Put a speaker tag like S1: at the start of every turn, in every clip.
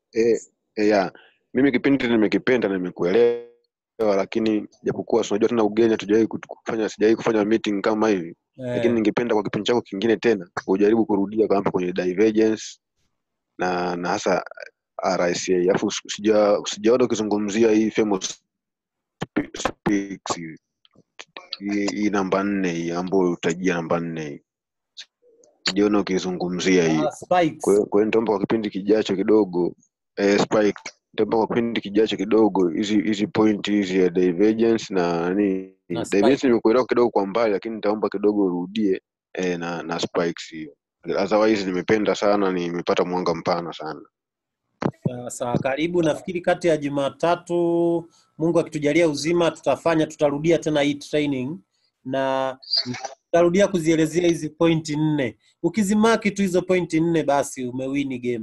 S1: eh, eh, ya mimi kipindi nimekipenda na nimekuelewa lakini japokuwa si unajua tena ugeni hatujawahi kut- kufanya sijawahi kufanya meeting kama hivi lakini
S2: eh,
S1: ningependa kwa kipindi chako kingine tena ujaribu kurudia kwa hapa kwenye divergence na na hasa RSA alafu si- sija sijaona ukizungumzia hii famous spe- speaks hii hii hii namba nne hii ambayo utajia namba nne hii sijaona ukizungumzia hiyo
S2: ah, spikes
S1: kwa hiyo kwa hiyo nitaomba kwa kipindi kijacho kidogo eh, spike nitaomba kwa kipindi kijacho kidogo hizi hizi point hizi ya divergence na nani
S2: na
S1: divergence
S2: spike
S1: nimekuelewa kidogo kwa mbali lakini nitaomba kidogo urudie eh, na na spikes hiyo otherwise nimependa sana nimepata mwanga mpana sana
S2: sawa sawa. Karibu, nafikiri kati ya Jumatatu, Mungu akitujalia uzima, tutafanya tutarudia tena hii training na tutarudia kuzielezea hizi pointi nne. Ukizimaki tu hizo pointi nne, basi umewini game.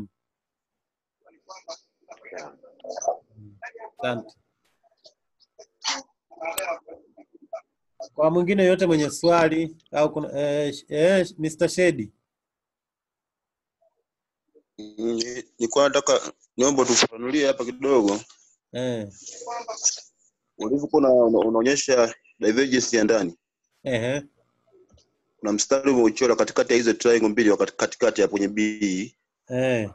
S1: yeah.
S2: Asante. Kwa mwingine yote mwenye swali au kuna eh, sh- eh, Mr. Shedi.
S3: Ni- nilikuwa nataka niombe tufafanulie hapa kidogo
S2: Eh,
S3: ulivyokuwa una- una- unaonyesha divergence ya ndani
S2: ehe,
S3: kuna mstari umeuchora katikati ya hizo triangle mbili wakati- katikati ya kwenye B
S2: eh,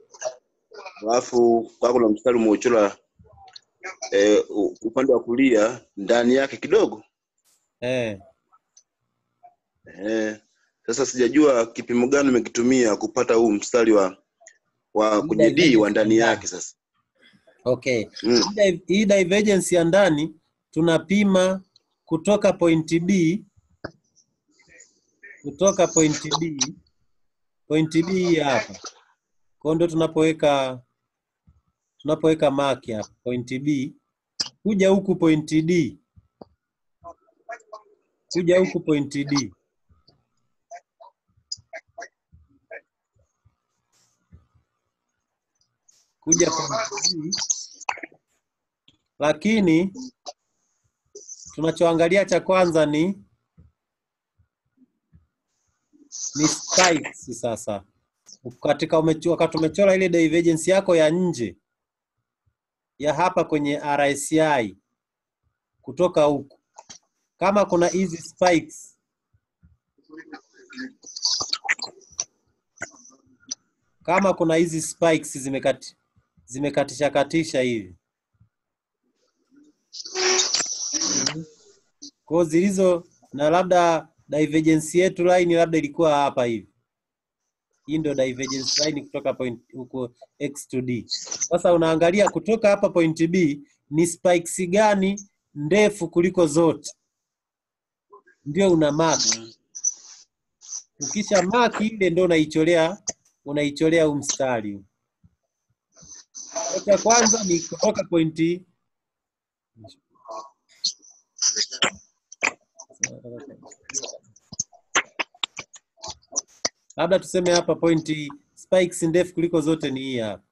S3: alafu kwa kuna mstari umeuchora eh, u- upande wa kulia ndani yake kidogo
S2: eh.
S3: eh, sasa sijajua kipimo gani umekitumia kupata huu mstari wa wa
S2: Hii
S3: kwenye D
S2: divergence
S3: wa
S2: ya
S3: ndani
S2: ndani.
S3: yake sasa
S2: Okay.
S3: mm.
S2: Hii di- Hii divergence ya ndani tunapima kutoka point B kutoka point B point B hii hapa. Kwa hiyo ndio tunapoweka tunapoweka mark hapa point B kuja huku point D kuja huku point D kuja point D lakini tunachoangalia cha kwanza ni ni spikes sasa katika umecho- wakati umechora ile divergence yako ya nje ya hapa kwenye RSI kutoka huku, kama kuna hizi spikes kama kuna hizi spikes zimekati zimekatisha katisha hivi kwa zilizo na labda divergence yetu line labda ilikuwa hapa hivi. Hii ndio divergence line kutoka point huko x to d. Sasa unaangalia kutoka hapa point B ni spikes gani ndefu kuliko zote, ndio una mark. Ukisha mark ile ndio unaicholea unaicholea huu mstari. Cha kwanza ni kutoka pointi labda tuseme hapa pointi spikes ndefu kuliko zote ni hii hapa.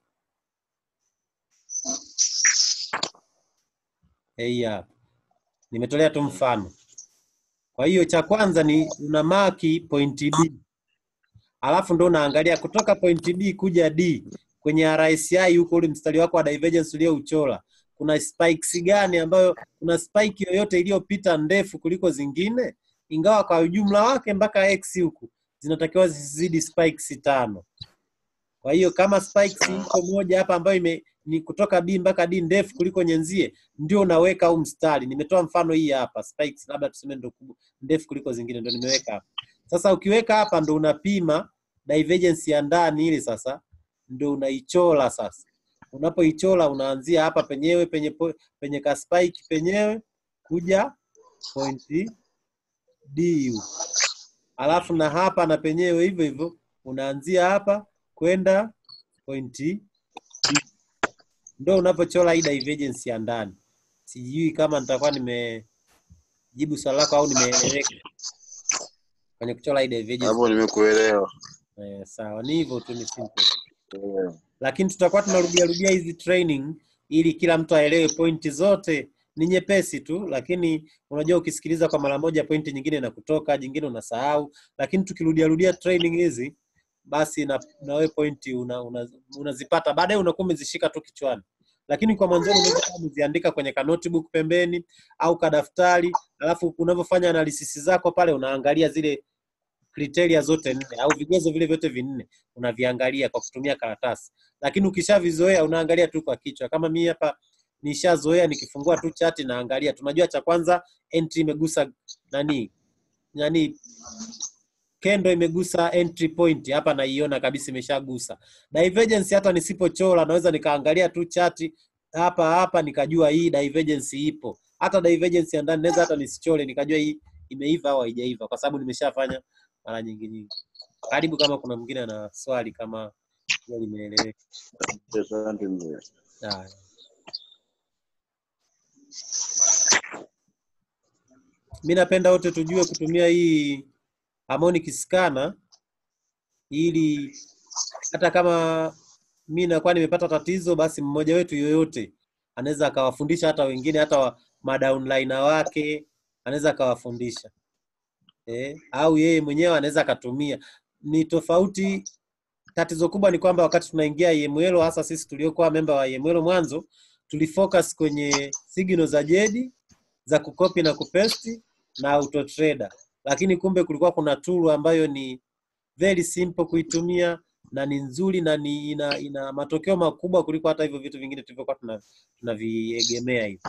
S2: Hii hapa. Nimetolea tu mfano. Kwa hiyo cha kwanza ni una maki pointi B. Alafu ndo unaangalia kutoka pointi B kuja D kwenye RSI huko ule mstari wako wa divergence uliouchora. Kuna spikes gani ambayo kuna spike yoyote iliyopita ndefu kuliko zingine? Ingawa kwa ujumla wake mpaka X huku zinatakiwa zisizidi spikes tano. Kwa hiyo kama spikes iko moja hapa ambayo ime, ni kutoka B mpaka D ndefu kuliko nyenzie, ndio unaweka huu mstari. Nimetoa mfano hii hapa, spikes labda tuseme ndio kubwa ndefu kuliko zingine, ndio nimeweka hapa. Sasa ukiweka hapa ndo unapima divergence ya ndani ile, sasa ndo unaichora sasa. Unapoichora unaanzia hapa penyewe penye po, penye ka spike penyewe kuja pointi D huko. Alafu na hapa na penyewe hivyo hivyo unaanzia hapa kwenda pointi D. Ndo unapochora hii divergence ya ndani. Sijui kama nitakuwa nimejibu swali lako au nimeeleweka kwenye kuchora hii divergence.
S3: hapo nimekuelewa
S2: Eh, sawa, ni hivyo tu, ni simple.
S3: Eh,
S2: Lakini tutakuwa tunarudia rudia hizi training ili kila mtu aelewe pointi zote. Ni nyepesi tu, lakini unajua ukisikiliza kwa mara moja pointi nyingine na kutoka, jingine unasahau. Lakini tukirudia rudia training hizi basi na, na wewe pointi unazipata una, unazipata. baadaye unakuwa umezishika tu kichwani lakini kwa mwanzoni unaweza kuwa umeziandika kwenye ka notebook pembeni au kadaftari alafu unavyofanya analysis zako pale unaangalia zile kriteria zote nne au vigezo vile vyote vinne unaviangalia kwa kutumia karatasi lakini ukishavizoea unaangalia tu kwa kichwa kama mimi hapa nishazoea nikifungua tu chati naangalia tunajua cha kwanza entry imegusa nani nani kendo imegusa entry point hapa naiona kabisa imeshagusa divergence hata nisipochora naweza nikaangalia tu chati hapa hapa nikajua hii divergence ipo hata divergence ya ndani naweza hata nisichore nikajua hii imeiva au haijaiva kwa sababu nimeshafanya mara nyingi nyingi karibu kama kuna mwingine ana swali kama hilo limeeleweka
S3: Asante mzee.
S2: Haya. mi napenda wote tujue kutumia hii harmonic scanner ili hata kama mi nakuwa nimepata tatizo basi mmoja wetu yoyote anaweza akawafundisha hata wengine hata wa, madaunliner wake anaweza akawafundisha eh, au yeye mwenyewe anaweza akatumia ni tofauti tatizo kubwa ni kwamba wakati tunaingia IML hasa sisi tuliokuwa memba wa IML mwanzo tulifocus kwenye signal za jedi za kukopi na kupesti na autotrader lakini kumbe kulikuwa kuna tool ambayo ni very simple kuitumia na ni nzuri na ni ina, ina matokeo makubwa kuliko hata hivyo vitu vingine tulivyokuwa tuna- tunaviegemea hivi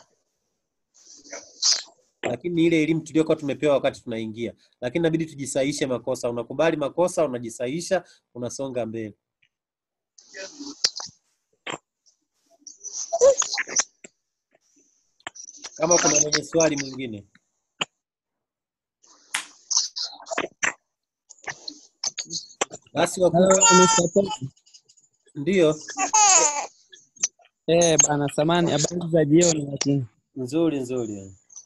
S2: lakini ile elimu tuliyokuwa tumepewa wakati tunaingia lakini inabidi tujisahishe makosa unakubali makosa unajisahisha unasonga mbele kama kuna mwenye swali mwingine basi
S4: Hello,
S2: wakuu
S4: Mr. Tom.
S2: ndio
S4: Eh, bana samani, habari za jioni lakini.
S2: nzuri nzuri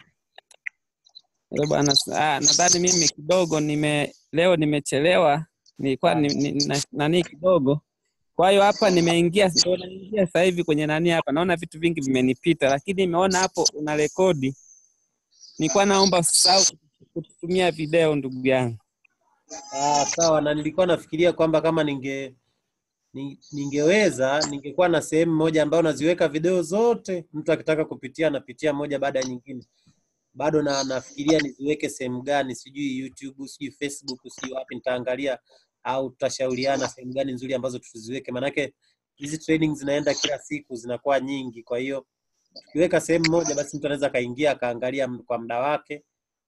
S4: Eh, bana ah, nadhani mimi kidogo nime leo nimechelewa, nilikuwa ni, ni, na, nani kidogo. Kwa hiyo hapa nimeingia ndio naingia sasa hivi kwenye nani hapa. Naona vitu vingi vimenipita, lakini nimeona hapo una rekodi. Nilikuwa naomba usisahau kutumia video ndugu yangu.
S2: Ah, sawa na nilikuwa nafikiria kwamba kama ninge ni- ningeweza ningekuwa na sehemu moja ambayo naziweka video zote, mtu akitaka kupitia anapitia moja baada ya nyingine. Bado na nafikiria niziweke sehemu gani, sijui YouTube, sijui Facebook, sijui wapi, nitaangalia au tutashauriana sehemu gani nzuri ambazo tuziweke, manake hizi training zinaenda kila siku, zinakuwa nyingi. Kwa hiyo tukiweka sehemu moja, basi mtu anaweza akaingia akaangalia m- kwa muda wake,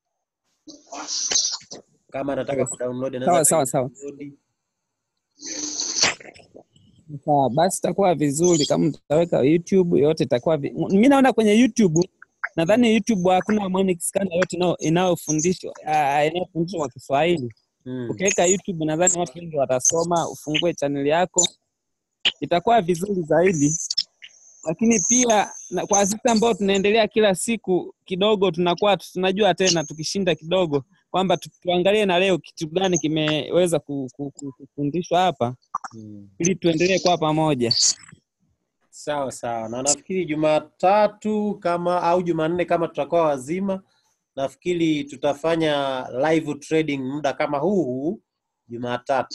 S2: kama anataka kudownload anaweza
S4: Sawa, sawa, sawa.
S2: akadownload.
S4: Sawa, basi itakuwa vizuri kama mtaweka YouTube yote itakuwa vi... mimi naona kwenye YouTube nadhani YouTube hakuna harmonic scanner yote inao- inayofundishwa ah, inayofundishwa kwa Kiswahili.
S2: Mm.
S4: Ukiweka YouTube nadhani watu wengi watasoma, ufungue channel yako itakuwa vizuri zaidi. Lakini pia na kwa sisi ambao tunaendelea kila siku kidogo, tunakuwa tunajua tena tukishinda kidogo kwamba tu- tuangalie na leo kitu gani kimeweza ku- ku- ku- kufundishwa hapa
S2: Mm.
S4: ili tuendelee kwa pamoja.
S2: Sawa sawa, na nafikiri Jumatatu kama au Jumanne kama tutakuwa wazima, nafikiri tutafanya live trading muda kama huu huu Jumatatu.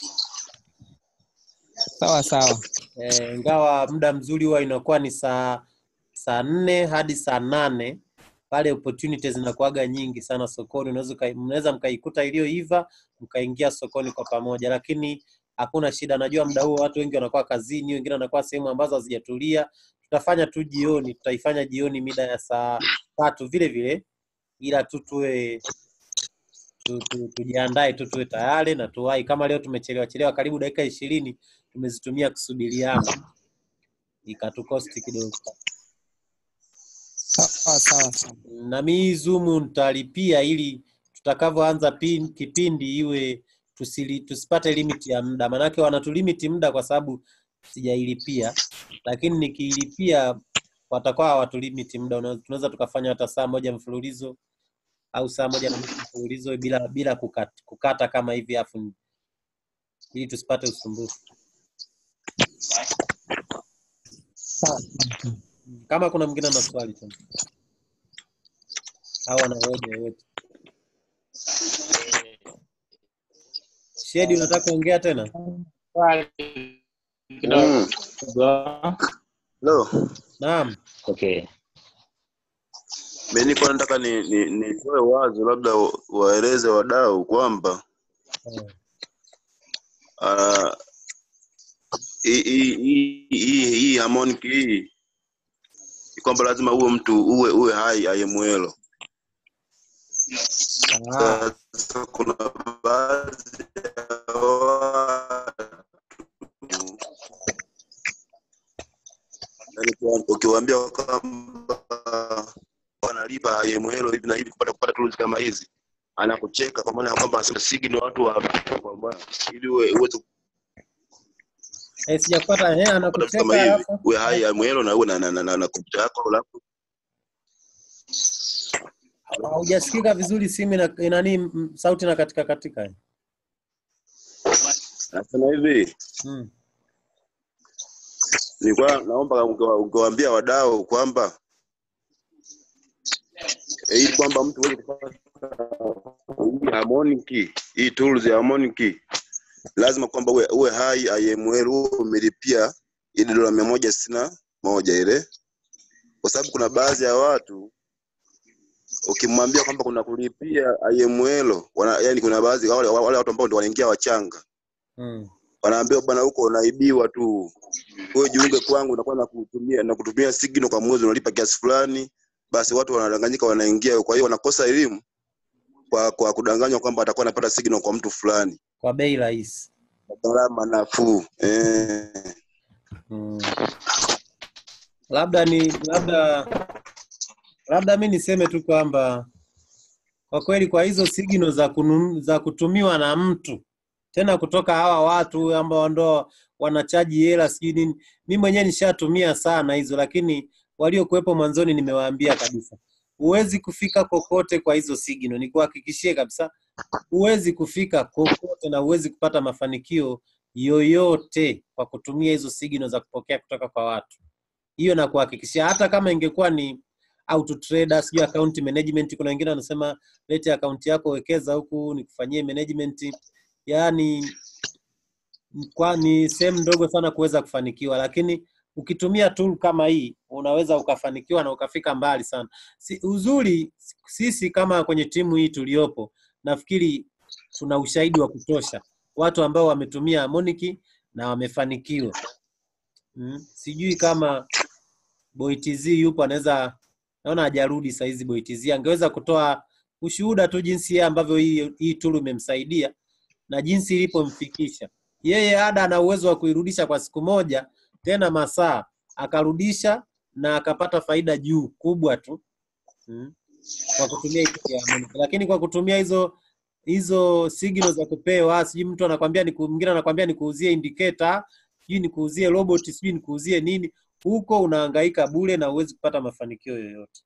S4: Sawa sawa.
S2: Eh, ingawa muda mzuri huwa inakuwa ni saa saa nne hadi saa nane pale opportunities zinakuwaga nyingi sana sokoni, unaweza ukai- mnaweza mkaikuta iliyoiva mkaingia sokoni kwa pamoja, lakini hakuna shida. Najua muda huo watu wengi wanakuwa kazini, wengine wanakuwa sehemu ambazo hazijatulia. Tutafanya tu jioni, tutaifanya jioni mida ya saa tatu vile vile, ila tu tuwe tu, tu, tujiandae tu tuwe tayari na tuwahi. Kama leo tumechelewa chelewa karibu dakika ishirini tumezitumia kusubiriana, ikatukosti kidogo.
S4: Sawa sawa sawa.
S2: na mi Zoom nitalipia ili tutakavyoanza pin- kipindi iwe tusili, tusipate limit ya muda, maanake wanatulimiti muda kwa sababu sijailipia, lakini nikiilipia watakuwa hawatulimiti muda, Una- tunaweza tukafanya hata saa moja mfululizo au saa moja na nusu mfululizo bila bila kukata, kukata kama hivi afu ili tusipate usumbufu.
S4: Sawa.
S2: Kama kuna mwingine ana swali tena au ana hoja yoyote, Shedi, unataka kuongea tena?
S5: swali kidogo.
S3: Mm. Hello.
S2: Naam.
S5: Okay.
S3: Mimi nilikuwa nataka ni ni nitoe wazo labda wa- waeleze wadau kwamba
S2: Eh,
S3: ah, hii hii hii hii hii harmonic hii ni kwamba lazima uwe mtu uwe uwe hai IML.
S2: ah,
S3: Sasa kuna baadhi ya watu yani kwa- ukiwaambia kwamba wanalipa IML hivi na hivi kupata kupata tools kama hizi anakucheka kwa maana ya kwamba anasema signal watu wa kwa maana ili uwe uweze
S2: eh, sijapata eh,
S3: kupata vitu
S2: anakucheka
S3: kama hivi
S2: alafu
S3: uwe hai IML na uwe na na na, na, na kompyuta yako alafu
S2: haujasikika vizuri, simu ina ina nini, m- sauti na katika katika. eh.
S3: nasema hivi
S2: Mm.
S3: nilikuwa naomba ungewa- ungewaambia wadau kwamba eh, ili kwamba mtu uweze kupata hii harmonic hii tools ya harmonic lazima kwamba uwe, uwe hai IML uwe umelipia ile dola mia moja sitini na moja ile, kwa sababu kuna baadhi ya watu ukimwambia kwamba kuna kulipia IML wana, yani kuna baadhi wale, wale watu ambao ndio wanaingia wachanga
S2: Mm.
S3: wanaambia bwana, huko unaibiwa tu, wewe jiunge kwangu, unakuwa na kutumia na kutumia signal kwa mwezi, unalipa kiasi fulani. Basi watu wanadanganyika, wanaingia. Kwa hiyo wanakosa elimu kwa kwa kudanganywa kwamba atakuwa anapata signal kwa mtu fulani
S2: Kwa bei rahisi.
S3: kwa gharama nafuu eh.
S2: Mm. Labda ni labda labda mi niseme tu kwamba kwa kweli kwa hizo signal za kunun, za kutumiwa na mtu tena kutoka hawa watu ambao ndo wanachaji hela sijui nini, mi mwenyewe nishatumia sana hizo, lakini waliokuwepo mwanzoni nimewaambia kabisa, huwezi kufika kokote kwa hizo signal, nikuhakikishie kabisa, huwezi kufika kokote na huwezi kupata mafanikio yoyote kwa kutumia hizo signal za kupokea kutoka kwa watu. Hiyo na kuhakikishia, hata kama ingekuwa ni auto trader, sijui account management. Kuna wengine wanasema lete account yako wekeza huku nikufanyie management, yaani kwa ni sehemu ndogo sana kuweza kufanikiwa, lakini ukitumia tool kama hii unaweza ukafanikiwa na ukafika mbali sana. Si, uzuri sisi kama kwenye timu hii tuliopo, nafikiri tuna ushahidi wa kutosha, watu ambao wametumia Harmonic na wamefanikiwa. Mm. Sijui kama Boy TZ yupo anaweza, naona hajarudi saa hizi. Boy TZ angeweza kutoa ushuhuda tu jinsi yeye ambavyo hii, hii tool imemsaidia na jinsi ilipomfikisha yeye. Ada ana uwezo wa kuirudisha kwa siku moja, tena masaa akarudisha na akapata faida juu kubwa tu mm. kwa kutumia hii tool ya Harmonic. Lakini kwa kutumia hizo hizo signal za kupewa, sijui mtu anakwambia niku, mwingine anakwambia nikuuzie indicator, sijui nikuuzie robot, sijui nikuuzie nini, huko unahangaika bure na huwezi kupata mafanikio yoyote.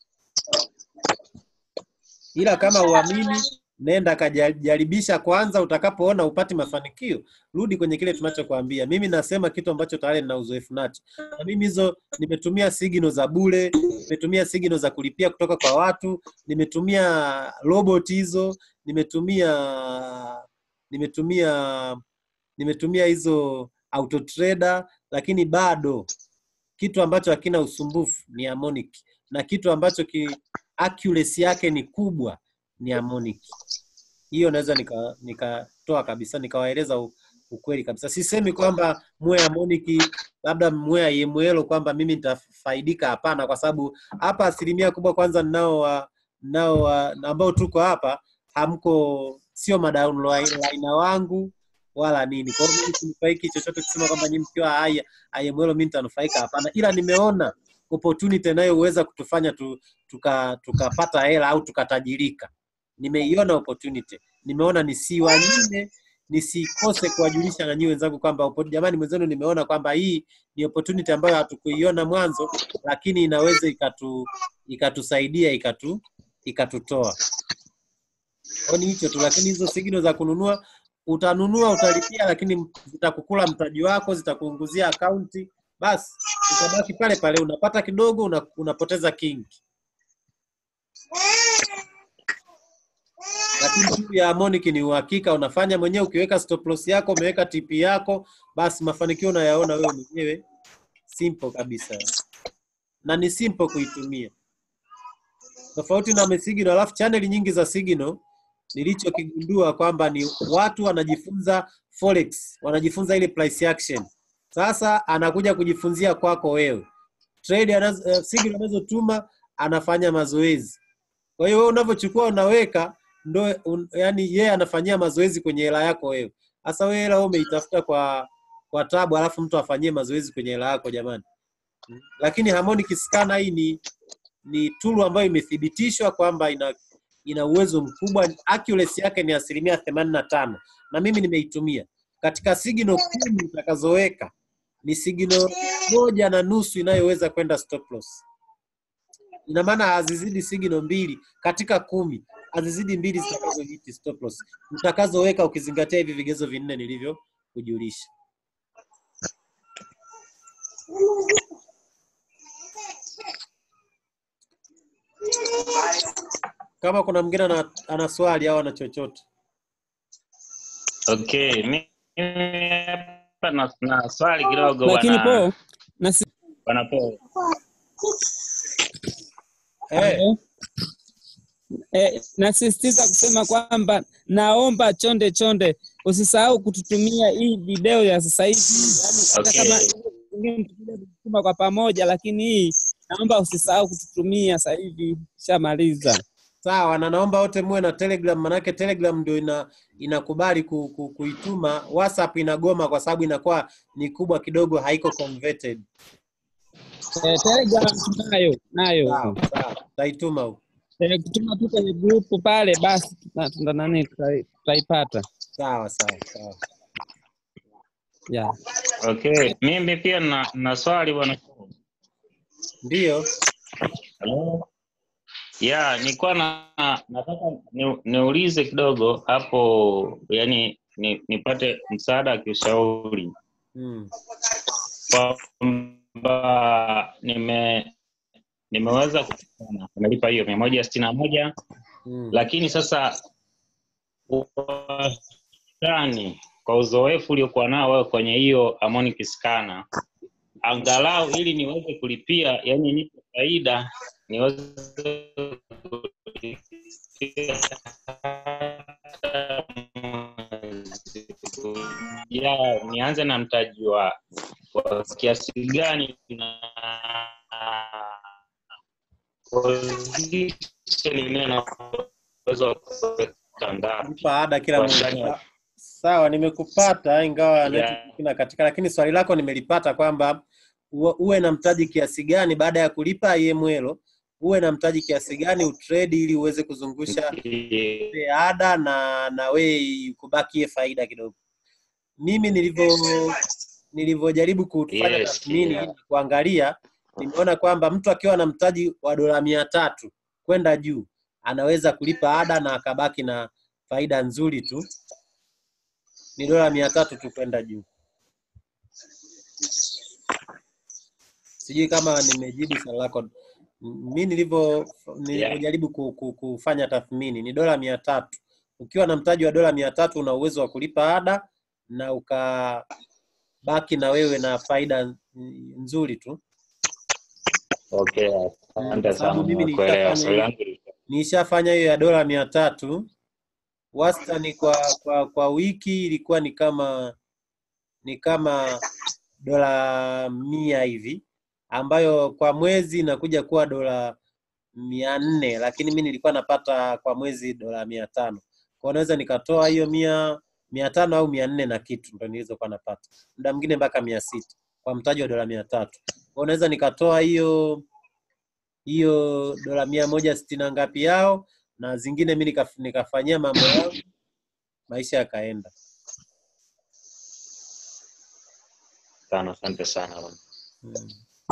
S2: Ila kama uamini, nenda kajaribisha kwanza. Utakapoona upati mafanikio, rudi kwenye kile tunachokuambia. Mimi nasema kitu ambacho tayari nina uzoefu nacho, na mimi hizo nimetumia signal za bure, nimetumia signal za kulipia kutoka kwa watu, nimetumia robot hizo, nimetumia nimetumia nimetumia hizo auto trader, lakini bado kitu ambacho hakina usumbufu ni Harmonic, na kitu ambacho ki accuracy yake ni kubwa ni Harmonic. Hiyo naweza nika nikatoa kabisa nikawaeleza u- ukweli kabisa. Sisemi kwamba muwe Harmonic labda muwe IML kwamba mimi nitafaidika, hapana, kwa sababu hapa asilimia kubwa kwanza ninao wa- ninao wa- ambao tuko hapa hamko, sio madaunlaina wangu wala nini. Kwa hiyo mimi sinufaiki chochote kusema kwamba nyinyi mkiwa haya IML mimi nitanufaika, hapana, ila nimeona opportunity inayoweza kutufanya tu, tuka tukapata hela au tukatajirika. Nimeiona opportunity, nimeona nisiwanyime, nisikose kuwajulisha na nyinyi wenzangu kwamba oppo- jamani, mwenzenu, nimeona kwamba hii ni opportunity ambayo hatukuiona mwanzo, lakini inaweza ikatu ikatusaidia ikatu ikatutoa. Kwa ni hicho tu, lakini hizo signal za kununua utanunua utalipia, lakini zitakukula mtaji wako, zitakuunguzia akaunti, basi utabaki pale pale, unapata kidogo, una, unapoteza kingi. Lakini Lakini tool ya harmonic ni uhakika, unafanya mwenyewe. Ukiweka stop loss yako, umeweka TP yako, basi mafanikio unayaona wewe mwenyewe, simple kabisa, na ni simple kuitumia, tofauti na Signal. Alafu channel nyingi za Signal nilichokigundua kwamba ni watu wanajifunza forex, wanajifunza ile price action. Sasa anakuja kujifunzia kwako wewe trade anazo, uh, signal anazotuma anafanya mazoezi. Kwa hiyo wewe unavyochukua unaweka ndo un, yani yeye anafanyia mazoezi kwenye hela yako wewe. Sasa wewe hela wewe umeitafuta kwa kwa tabu, alafu mtu afanyie mazoezi kwenye hela yako jamani. Mm. Lakini harmonic scanner hii ni ni tool ambayo imethibitishwa kwamba ina ina uwezo mkubwa, accuracy yake ni asilimia themanini na tano na mimi nimeitumia katika signal kumi utakazoweka ni signal moja na nusu inayoweza kwenda stop loss. Ina maana hazizidi signal mbili katika kumi, hazizidi mbili zitakazohiti stop loss utakazoweka, ukizingatia hivi vigezo vinne nilivyokujulisha. Kama kuna mwingine ana, ana swali au ana chochote
S5: Okay, mimi hapa na, na swali kidogo
S4: lakini
S5: bwana
S4: po na si-
S5: bwana Paul.
S2: eh,
S4: eh, nasisitiza kusema kwamba naomba chonde chonde usisahau kututumia hii video ya sasa hivi yani, hata
S5: Okay.
S4: kama ingine tutakuja kutuma kwa pamoja, lakini hii naomba usisahau kututumia sasa hivi, shamaliza.
S2: sawa, na naomba wote muwe na Telegram, manake Telegram ndio ina inakubali ku, ku, kuituma. WhatsApp inagoma kwa sababu inakuwa ni kubwa kidogo, haiko converted.
S4: Eh, Telegram tunayo nayo
S2: Sawa sawa, tutaituma huko.
S4: eh, kutuma tu kwenye grupu pale, basi tuta- tuta nani tutai- tutaipata
S2: Sawa sawa sawa.
S4: yeah.
S5: Okay, mimi pia na, na swali bwana Paul.
S2: Ndio,
S5: Hello? Ya, nilikuwa na nataka ni, niulize kidogo hapo, yani ni, nipate msaada wa kiushauri
S2: mm.
S5: kwamba nime nimeweza kufanya nimelipa hiyo mia moja sitini na moja
S2: Mm.
S5: lakini sasa wastani kwa uzoefu uliokuwa nao wewe kwenye hiyo harmonic scanner angalau ili niweze kulipia yani nipe faida niweze kulipia ya nianze na mtaji wa wa kiasi gani na position inaweza kuweka ngapi
S2: Kulipa ada kila
S5: Kwa
S2: mwezi.
S5: shaka.
S2: Sawa, nimekupata ingawa
S5: Yeah.
S2: network ina katika, lakini swali lako nimelipata kwamba uwe uwe na mtaji kiasi gani baada ya kulipa IML, uwe na mtaji kiasi gani utrade ili uweze kuzungusha ile ada na na we kubakie faida kidogo. Mimi nilivyo nilivyojaribu kufanya
S5: Yes,
S2: tathmini
S5: yeah.
S2: ili kuangalia, nimeona kwamba mtu akiwa na mtaji wa dola mia tatu kwenda juu anaweza kulipa ada na akabaki na faida nzuri tu, ni dola mia tatu tu kwenda juu. Sijui kama nimejibu swali lako. M- Mi nilivyo nilivyojaribu ku, ku, kufanya tathmini ni dola mia tatu. Ukiwa na mtaji wa dola mia tatu una uwezo wa kulipa ada na ukabaki na wewe na faida n- nzuri tu.
S5: Okay,
S2: Mm,
S5: asante
S2: kwa sababu
S5: sana
S2: mimi
S5: nimekuelewa.
S2: nishafanya
S5: Swali
S2: hiyo
S5: langu lilikuwa-
S2: nishafanya hiyo ya dola mia tatu wastani kwa, kwa kwa wiki ilikuwa ni kama ni kama dola mia hivi ambayo kwa mwezi inakuja kuwa dola mia nne lakini mi nilikuwa napata kwa mwezi dola mia tano kwao naweza nikatoa hiyo mia mia tano au mia nne na kitu ndo nilizokuwa napata muda mwingine mpaka mia sita kwa mtaji wa dola mia tatu kwao naweza nikatoa hiyo hiyo dola mia moja sitini na ngapi yao na zingine mi nikaf, nikafanyia mambo yangu maisha yakaenda
S5: sana, asante sana bwana.
S2: mm.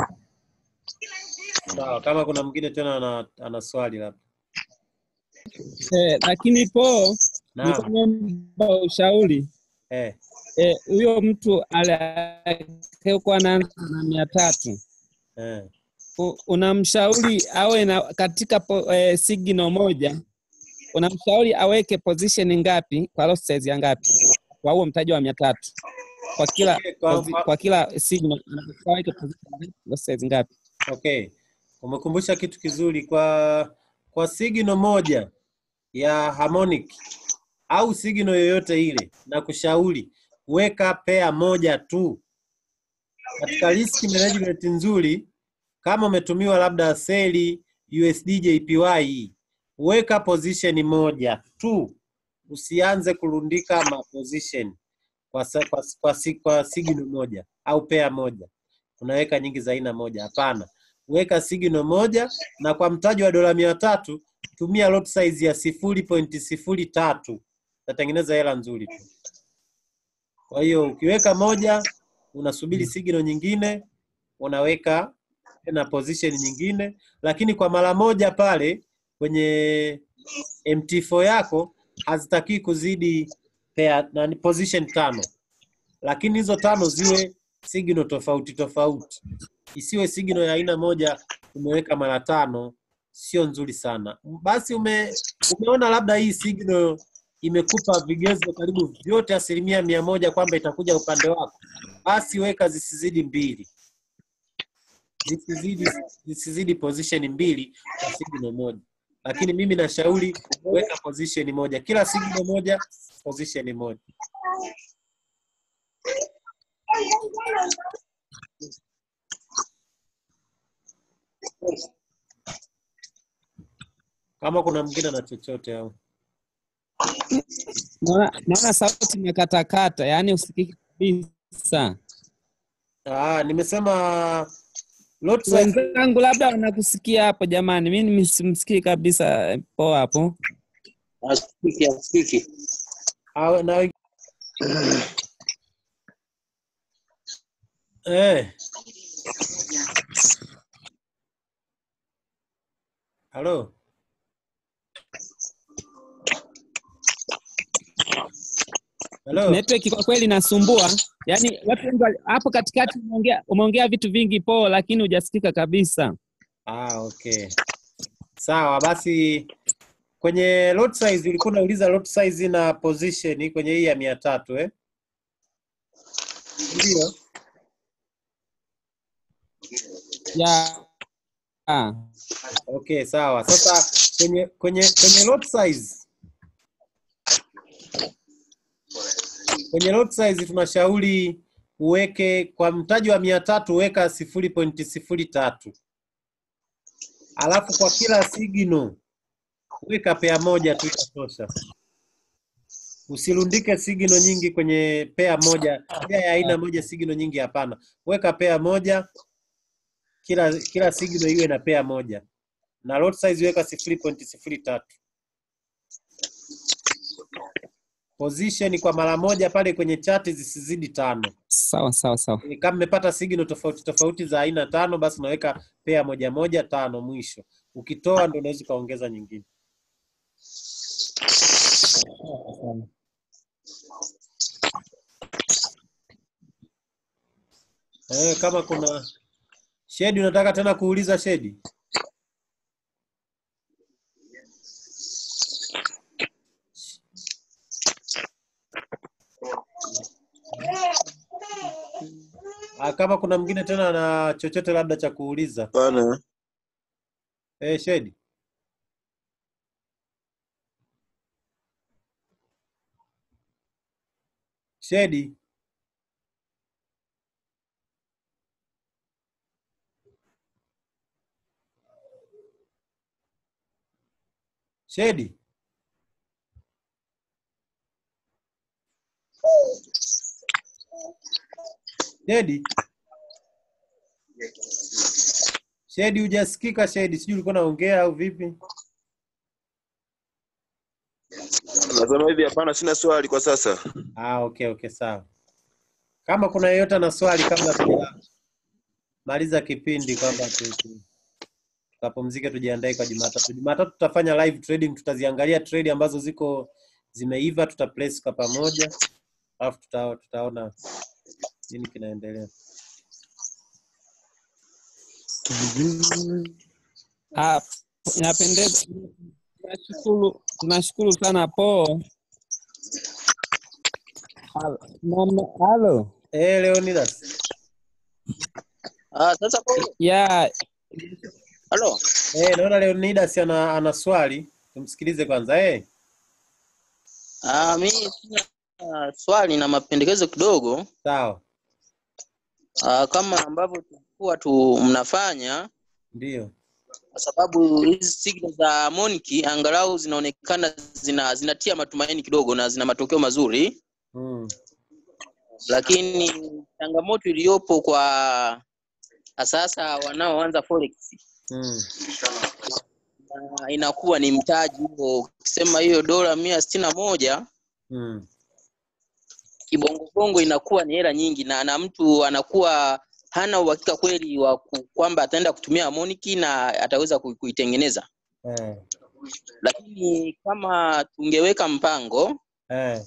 S2: sawa kama kuna mwingine tena ana, ana swali labda
S4: Eh, lakini po nilikuwa
S2: naam
S4: naomba ushauri
S2: eh.
S4: eh, huyo mtu aliyekuwa anaanza na mia tatu
S2: Eh.
S4: u- unamshauri awe na katika po, eh, signal moja unamshauri aweke position ngapi kwa lot size ya ngapi kwa huo mtaji wa mia tatu kwa kila
S2: Okay, kwa-
S4: posi- kwa kila signal unatakiwa aweke position ngapi, lot size ngapi
S2: Okay, umekumbusha kitu kizuri kwa kwa signal moja ya harmonic au signal yoyote ile, na kushauri weka pea moja tu. Katika risk management nzuri, kama umetumiwa labda seli USD JPY, weka position moja tu, usianze kurundika ma position kwa, sa- kwa, kwa, si- kwa signal moja au pea moja unaweka nyingi za aina moja. Hapana, weka signal moja, na kwa mtaji wa dola mia tatu tumia lot size ya sifuri pointi sifuri tatu utatengeneza hela nzuri tu. Kwa hiyo ukiweka moja, unasubiri signal nyingine, unaweka tena position nyingine, lakini kwa mara moja pale kwenye MT4 yako hazitaki kuzidi pair, nani, position tano, lakini hizo tano ziwe signal tofauti tofauti, isiwe signal ya aina moja umeweka mara tano, sio nzuri sana. Basi ume, umeona labda hii signal imekupa vigezo karibu vyote asilimia mia moja kwamba itakuja upande wako, basi weka zisizidi mbili, zisizidi, zisizidi position mbili kwa signal moja. Lakini mimi nashauri weka position moja, kila signal moja position moja. Kama kuna mwingine na chochote au
S4: naona naona sauti imekatakata yaani usikiki kabisa
S2: ah, nimesema lot size
S4: wenzangu labda wanakusikia hapo jamani mi nisimsikii kabisa eh, poa hapo
S6: asikiki asikiki
S2: Ah, na eh. Halo. Halo.
S4: network kwa kweli inasumbua yaani watu wengi wali- hapo katikati umeongea umeongea vitu vingi poa lakini hujasikika kabisa
S2: Ah, okay. Sawa, basi kwenye lot size ulikuwa unauliza lot size na position kwenye hii ya mia tatu eh? Ndio.
S4: ya ah.
S2: Okay, sawa. Sasa kwenye kwenye kwenye lot size kwenye lot size tunashauri uweke kwa mtaji wa mia tatu weka sifuri pointi sifuri tatu alafu kwa kila signal weka pea moja tu itatosha. Usirundike signal nyingi kwenye pea moja, pea ya aina moja, signal nyingi hapana. Weka pea moja, kila kila signal iwe na pea moja, na lot size weka sifuri pointi sifuri tatu. Position kwa mara moja pale kwenye chati zisizidi tano.
S4: sawa sawa sawa
S2: Ni Kama mmepata signal tofauti tofauti za aina tano, basi unaweka pea moja moja tano mwisho. Ukitoa ndo unaweza ukaongeza nyingine. Eh, kama kuna Shedi, unataka tena kuuliza Shedi? Ah, kama kuna mwingine tena na chochote labda cha kuuliza.
S3: Hapana.
S2: Eh, Shedi. Shedi. Shedi. Shedi. Shedi, hujasikika Shedi, sijui ulikuwa unaongea au vipi?
S3: Nasema hivi hapana, sina swali kwa sasa.
S2: Ah, okay, okay, sawa. Kama kuna yeyote ana swali kabla tujamaliza kipindi kwamba tu- tu- tukapumzike tujiandae kwa Jumatatu. Jumatatu tutafanya live trading, tutaziangalia trade ambazo ziko zimeiva, tuta place kwa pamoja, alafu tuta, tutaona nini kinaendelea.
S4: Ah, inapendeza Tunashukuru, tunashukuru sana po. Halo, Mama- halo.
S2: Eh, Leonidas.
S6: Ah, sasa po,
S4: Ya,
S6: halo.
S2: Eh, naona Leonidas ana, ana swali. Tumsikilize kwanza. Eh.
S6: Ah, mimi sina ah, swali na mapendekezo kidogo.
S2: Sawa.
S6: Ah, kama ambavyo tulikuwa tu mnafanya
S2: Ndio.
S6: kwa sababu hizi signal za harmonic angalau zinaonekana zina zinatia matumaini kidogo na zina matokeo mazuri,
S2: Mm.
S6: lakini changamoto iliyopo kwa sasa wanaoanza forex
S2: Mm.
S6: na inakuwa ni mtaji huo. Ukisema hiyo dola mia sitini na moja
S2: Mm.
S6: kibongobongo inakuwa ni hela nyingi, na na mtu anakuwa hana uhakika kweli wa ku- kwamba ataenda kutumia harmonic na ataweza ku- kuitengeneza.
S2: Eh.
S6: Lakini kama tungeweka mpango
S2: Eh.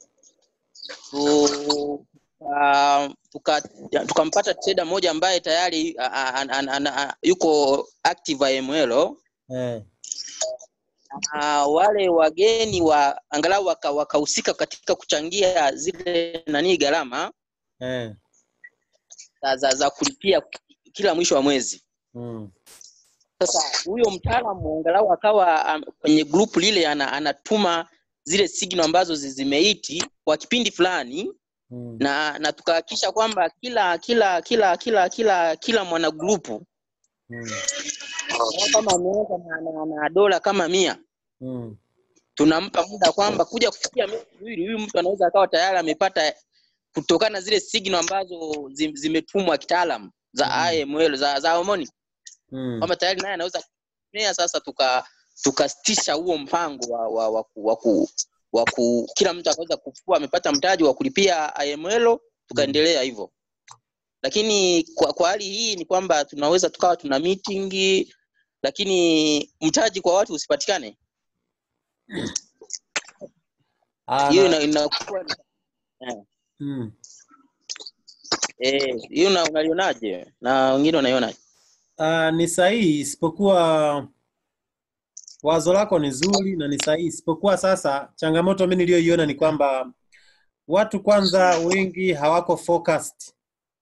S6: tu- tuka- tuka- tukampata trader mmoja ambaye tayari a- a- a- a- a- a- yuko active IML
S2: Eh.
S6: na wale wageni wa angalau waka- wakahusika katika kuchangia zile nani gharama
S2: Eh.
S6: za, za, za kulipia kila mwisho wa mwezi.
S2: Mm.
S6: Sasa huyo mtaalamu angalau akawa um, kwenye grupu lile ana, anatuma zile signal ambazo zi- zimeiti kwa kipindi fulani
S2: Mm.
S6: na na tukahakikisha kwamba kila kila kila kila kila kila mwana grupu
S2: Mm.
S6: kama ameweka na, na, na dola kama mia
S2: Mm.
S6: tunampa muda kwamba kuja kufikia miezi miwili huyu mtu anaweza akawa tayari amepata kutokana na zile signal ambazo zi- zimetumwa kitaalam za
S2: Mm.
S6: IML za za harmonic
S2: Mm.
S6: kwamba tayari naye anaweza kutumia sasa tuka tukasitisha huo mpango wa wa, wa, ku- wa, ku, wa ku, kila mtu akaweza kuchukua amepata mtaji wa kulipia IML tukaendelea hivyo lakini kwa, kwa hali hii ni kwamba tunaweza tukawa tuna meeting lakini mtaji kwa watu usipatikane
S2: Ah,
S6: hiyo
S2: na-
S6: ina- inakuwa ni- eh,
S2: Mm.
S6: eh, hiyo una- unalionaje na wengine wanaionaje
S2: Ah, ni sahihi isipokuwa wazo lako ni zuri na ni sahihi isipokuwa sasa changamoto mimi niliyoiona ni kwamba watu kwanza wengi hawako focused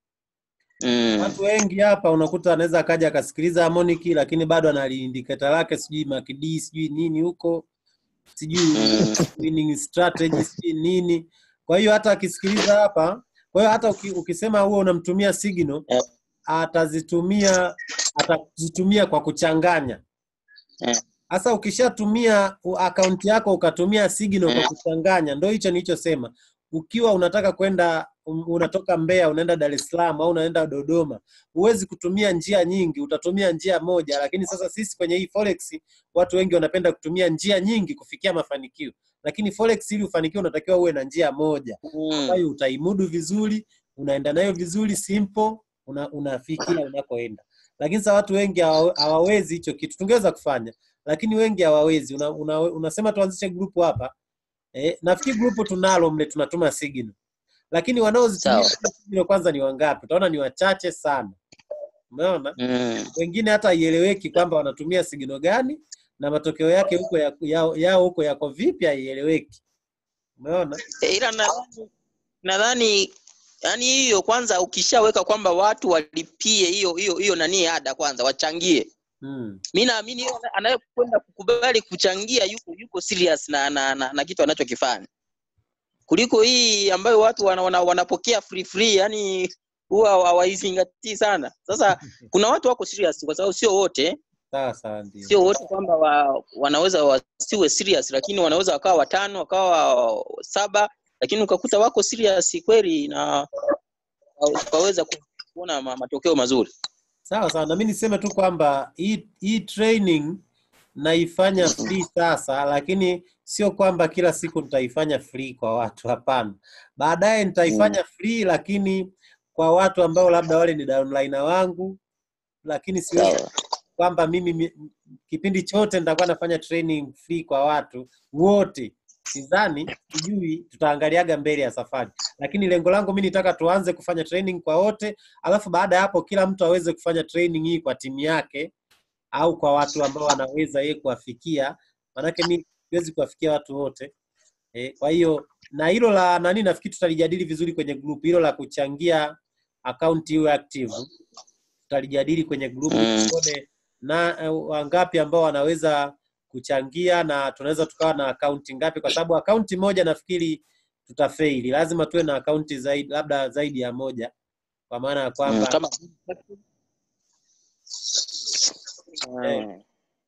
S6: mm.
S2: watu wengi hapa unakuta anaweza akaja akasikiliza harmonic lakini bado ana indicate lake sijui MACD sijui nini huko sijui
S6: Mm.
S2: winning strategy sijui nini kwa hiyo hata akisikiliza hapa kwa hiyo hata uki, ukisema huo unamtumia signal
S6: Eh.
S2: atazitumia atazitumia kwa kuchanganya
S6: Eh.
S2: sasa ukishatumia u- akaunti yako ukatumia signal kwa
S6: Eh.
S2: kuchanganya ndo hicho nilichosema ukiwa unataka kwenda um- unatoka Mbeya unaenda Dar es Salaam au unaenda Dodoma huwezi kutumia njia nyingi utatumia njia moja lakini sasa sisi kwenye hii forex watu wengi wanapenda kutumia njia nyingi kufikia mafanikio lakini forex ili ufanikiwe unatakiwa uwe na njia moja
S6: Mm.
S2: ambayo utaimudu vizuri unaenda nayo vizuri simple una, unafikia unakoenda lakini sasa watu wengi hawa- hawawezi hicho kitu tungeweza kufanya lakini wengi hawawezi una, una, unasema tuanzishe grupu hapa eh, nafikiri grupu tunalo mle tunatuma signal lakini wanaozitumia
S6: Sawa.
S2: zile signal kwanza ni wangapi utaona ni wachache sana umeona
S6: Mm.
S2: wengine hata haieleweki kwamba wanatumia signal gani na matokeo yake huko ya- yao yao huko yako vipi haieleweki umeona
S6: Eh, ila nadhani nadhani yani hiyo kwanza ukishaweka kwamba watu walipie hiyo hiyo hiyo nani ada kwanza wachangie
S2: mm.
S6: mi naamini yeye ana- anayekwenda kukubali kuchangia yuko yuko serious na na, na, na kitu anachokifanya kuliko hii ambayo watu wana, wana, wanapokea free free yani huwa hawaizingatii sana sasa kuna watu wako serious kwa sababu sio wote
S2: sawa sawa ndio
S6: sio wote kwamba wa, wanaweza wasiwe serious lakini wanaweza wakawa watano wakawa saba lakini ukakuta wako serious kweli na ukaweza kuona ma- matokeo mazuri
S2: Sawa sawa, na mimi niseme tu kwamba hii hii training naifanya free sasa, lakini sio kwamba kila siku nitaifanya free kwa watu, hapana. Baadaye nitaifanya free, lakini kwa watu ambao labda wale ni downliner wangu, lakini siwezi
S6: sawa
S2: kwamba mimi mi- kipindi chote nitakuwa nafanya training free kwa watu wote. Sidhani, sijui, tutaangaliaga mbele ya safari, lakini lengo langu mimi nitaka tuanze kufanya training kwa wote, alafu baada ya hapo kila mtu aweze kufanya training hii kwa timu yake au kwa watu ambao anaweza yeye kuwafikia maanake mi siwezi kuwafikia watu wote eh, kwa hiyo na hilo la nani nafikiri tutalijadili vizuri kwenye group hilo la kuchangia akaunti iwe active tutalijadili kwenye group
S6: Mm.
S2: tuone na eh, wangapi ambao wanaweza kuchangia na tunaweza tukawa na akaunti ngapi kwa sababu akaunti moja nafikiri tutafeili lazima tuwe na akaunti zaidi labda zaidi ya moja kwa maana ya
S6: Mm,
S2: kwamba
S6: kama
S2: eh,
S6: Mm.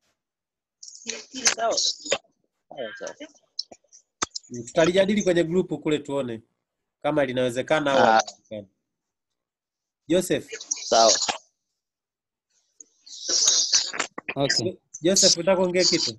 S6: Sawa. Sawa, sawa.
S2: mm, tutalijadili kwenye grupu kule tuone kama linawezekana au
S6: Ah,
S2: haliwezekani. Joseph,
S6: sawa.
S4: Okay.
S2: Jo- Joseph unataka kuongea kitu?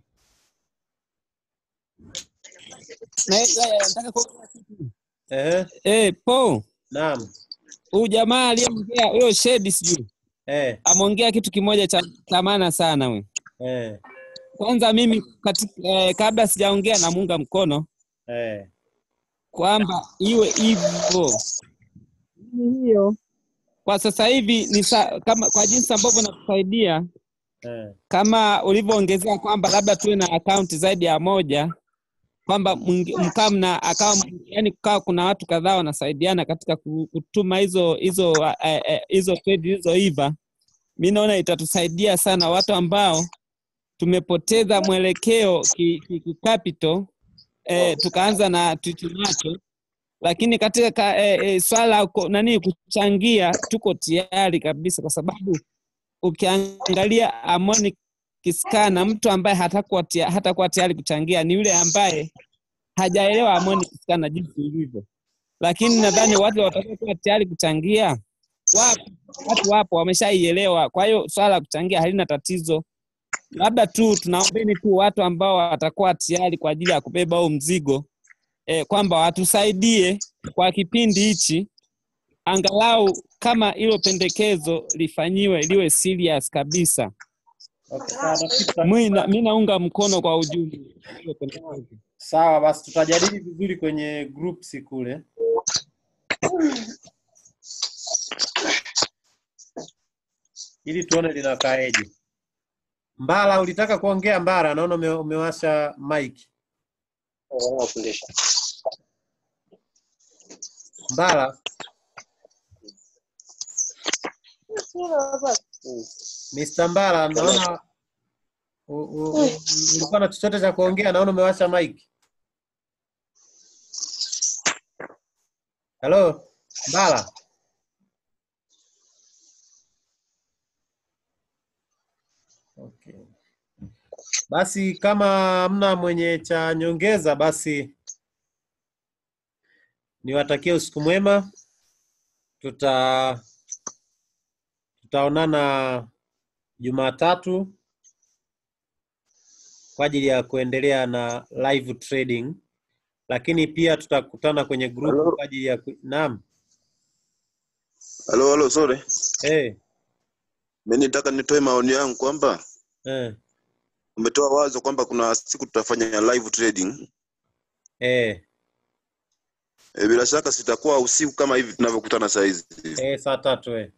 S4: Na eh, eh, nataka kuongea kitu.
S2: Ehe,
S4: Eh, Paul,
S2: naam.
S4: huyu jamaa aliyeongea huyo Shedi sijui
S2: Eh,
S4: ameongea kitu kimoja cha cha maana sana we.
S2: eh,
S4: Kwanza mimi katika, eh, kabla sijaongea namuunga mkono
S2: eh,
S4: kwamba iwe hivyo. Mimi hiyo kwa sasa hivi ni sa, kama kwa jinsi ambavyo nakusaidia
S2: eh,
S4: kama ulivyoongezea kwamba labda tuwe na akaunti zaidi ya moja kwamba mwingi- mkaa mna akawa yani kukawa kuna watu kadhaa wanasaidiana katika ku- kutuma hizo hizo eh, eh, hizo trade zilizoiva mi naona itatusaidia sana watu ambao tumepoteza mwelekeo ki, ki, ki capital eh, tukaanza na tulichonacho lakini katika ka, eh, eh, swala la ku- nani kuchangia tuko tayari kabisa kwa sababu ukiangalia Harmonic Scanner, mtu ambaye hatakuwa tia, hatakuwa tayari kuchangia ni yule ambaye hajaelewa Harmonic Scanner jinsi ilivyo, lakini nadhani watu watakaokuwa tayari kuchangia wapo, watu wapo wameshaielewa. Kwa hiyo swala la kuchangia halina tatizo, labda tu tunaombeni tu watu ambao watakuwa tayari kwa ajili ya kubeba huo mzigo eh, kwamba watusaidie kwa kipindi hichi angalau kama hilo pendekezo lifanyiwe liwe serious kabisa.
S2: okay, sawa, nafikiri tuta-
S4: Mi na- mi naunga mkono kwa ujumla hilo pendekezo.
S2: sawa basi tutajadili vizuri kwenye groups kule. ili tuone linakaaje. Mbala, ulitaka kuongea Mbara? Naona ume, umewasha mic.
S6: Wafundisha.
S2: Mbala, Mr. Mbala, naona u- u- u- ulikuwa na chochote cha kuongea, naona umewasha mic. Hello, Mbala. Okay. Basi kama hamna mwenye cha nyongeza, basi niwatakie usiku mwema. Tuta tutaonana Jumatatu kwa ajili ya kuendelea na live trading, lakini pia tutakutana kwenye group
S3: Halo,
S2: kwa ajili ya ku... naam.
S3: halo, halo, sorry.
S2: Eh,
S3: Mimi nitaka nitoe maoni yangu kwamba
S2: eh,
S3: umetoa wazo kwamba kuna siku tutafanya live trading.
S2: eh,
S3: E, bila shaka sitakuwa usiku kama hivi tunavyokutana saa hizi.
S2: eh, saa tatu eh.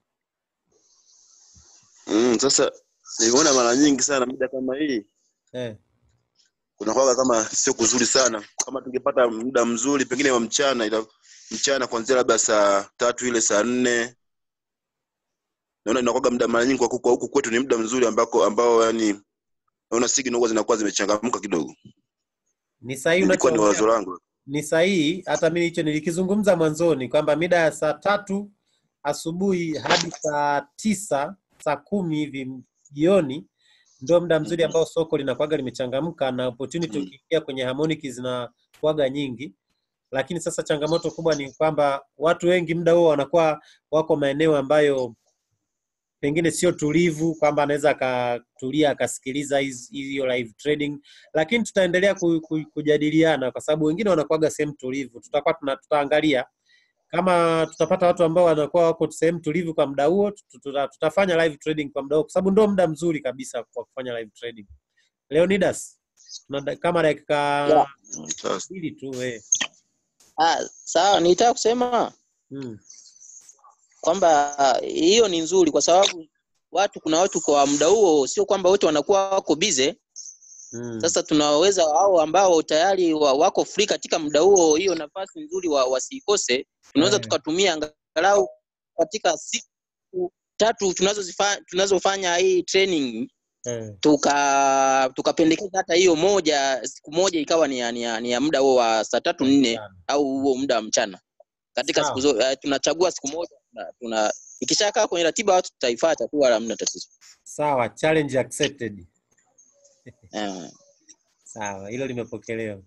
S3: Mm, sasa nimeona mara nyingi sana muda kama hii
S2: Eh,
S3: kunakuwa kama sio kuzuri sana. Kama tungepata muda mzuri pengine wa mchana, ila mchana kuanzia labda saa tatu ile saa nne naona inakuwa muda mara nyingi kwa huku kwa huku kwetu ni muda mzuri ambako ambao yani naona signal huwa zinakuwa zimechangamka kidogo.
S2: ni sahihi
S3: Ilikuwa ni
S2: unachoongea,
S3: wazo langu.
S2: ni sahihi. Hata mimi hicho nilikizungumza mwanzoni kwamba mida ya saa tatu asubuhi hadi saa tisa saa kumi hivi jioni ndio muda mzuri ambao soko linakuwaga limechangamka na opportunity
S3: Mm.
S2: ukiingia kwenye harmonic zinakuwaga nyingi, lakini sasa changamoto kubwa ni kwamba watu wengi muda huo wanakuwa wako maeneo ambayo pengine sio tulivu, kwamba anaweza akatulia akasikiliza hizi- hiyo live trading, lakini tutaendelea ku, ku, kujadiliana kwa sababu wengine wanakuwaga sehemu tulivu. Tutakuwa tuna, tutaangalia kama tutapata watu ambao wanakuwa wako sehemu tulivu kwa muda huo, tuta, tuta- tutafanya live trading kwa muda huo, kwa sababu ndio muda mzuri kabisa kwa kufanya live trading. Leonidas, tuna da- kama dakika
S6: Yeah.
S3: Mm, Sasa
S2: mbili tu eh.
S6: Ah, sawa, nitaka kusema
S2: Mm.
S6: kwamba ah, hiyo ni nzuri kwa sababu watu kuna watu kwa muda huo sio kwamba wote wanakuwa wako bize
S2: Mm.
S6: Sasa tunaweza hao ambao tayari wa, wako free katika muda huo, hiyo nafasi nzuri wa, wasiikose. Tunaweza
S2: Eh.
S6: tukatumia angalau katika siku tatu tunazozifanya tunazofanya hii training
S2: Eh.
S6: tuka tukapendekeza hata hiyo moja siku moja ikawa ni ya, ni ya, ni ya muda huo wa saa tatu nne
S2: Sana.
S6: au huo muda wa mchana katika
S2: Sawa.
S6: siku zo, uh, tunachagua siku moja tuna, tuna ikishakaa kwenye ratiba watu tutaifuata tu wala hamna tatizo
S2: Sawa, challenge accepted.
S6: uh,
S2: Sawa, hilo limepokelewa.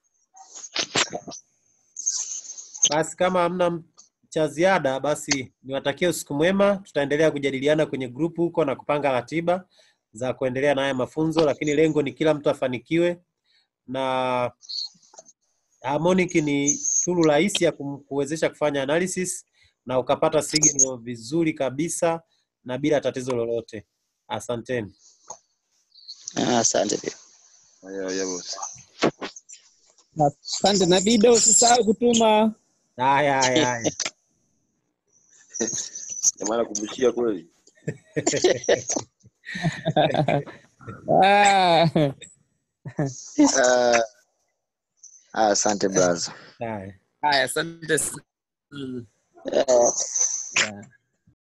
S2: Basi kama hamna m- cha ziada, basi niwatakie usiku mwema. Tutaendelea kujadiliana kwenye grupu huko na kupanga ratiba za kuendelea na haya mafunzo, lakini lengo ni kila mtu afanikiwe, na Harmonic ni tool rahisi ya kum- kuwezesha kufanya analysis na ukapata signal vizuri kabisa na bila tatizo lolote. Asanteni.
S6: asante pia
S3: Haya, haya bosi.
S4: Asante na video usisahau kutuma.
S2: Haya, haya, haya.
S3: Jamaa nakumbushia kweli.
S4: Ah.
S7: Ah, ah, asante braza.
S2: Haya.
S4: Haya, asante. sana.
S6: uh,
S4: Yeah.